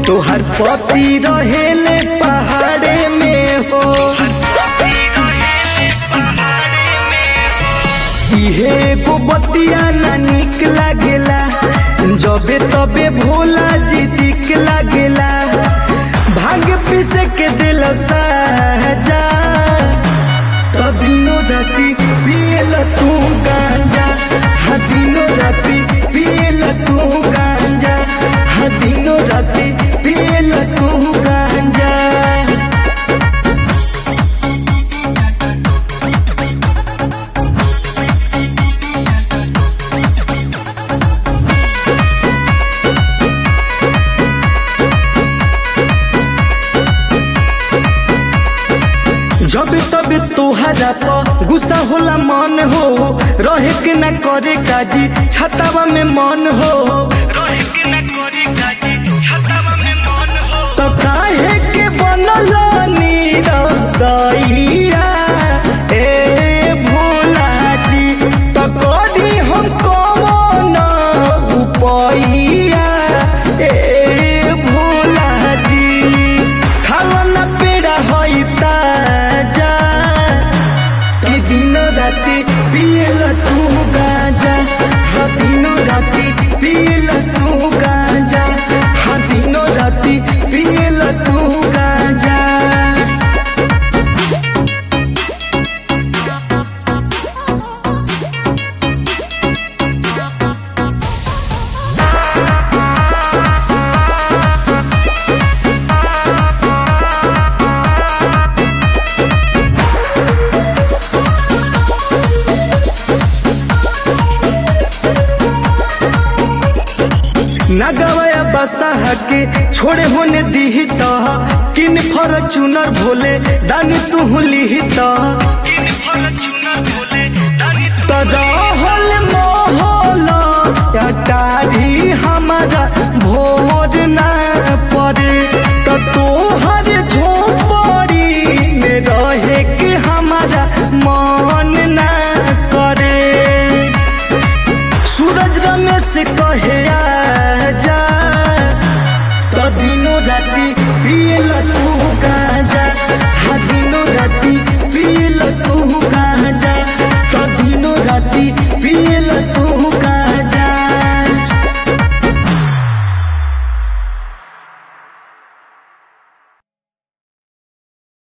तोहर पति रहेले पहाड़े में हो इहे एगो बतिया ना निक लागेला जबे तबे भोला जी दिक लागेला भांग पीसे के दिल साजा दिनो राती पियल तू गांजा हाँ दिनो राती पियल तू गांजा हाँ दिनो राती पियल तू गांजा जब तब तोहरा पर गुस्सा होला मन हो रहे के ना करे काजी छतावा में मन हो तो काहे के बनल नीरदैया ए भोला जी तो करी हम कौन उपैया ए भोला जी खावा ना पेड़ा होई ताजा कि दिन राति पियल तू गाजा हाँ दिनो राति पियल तू गाजा हाँ दिनो राति पियल तू गाजा ना गवाया बसा के छोड़े होने दी तो किन फॉर्चूनर भोले दानी तू ली तो रहल मोहल अटारी हमारा भोर ना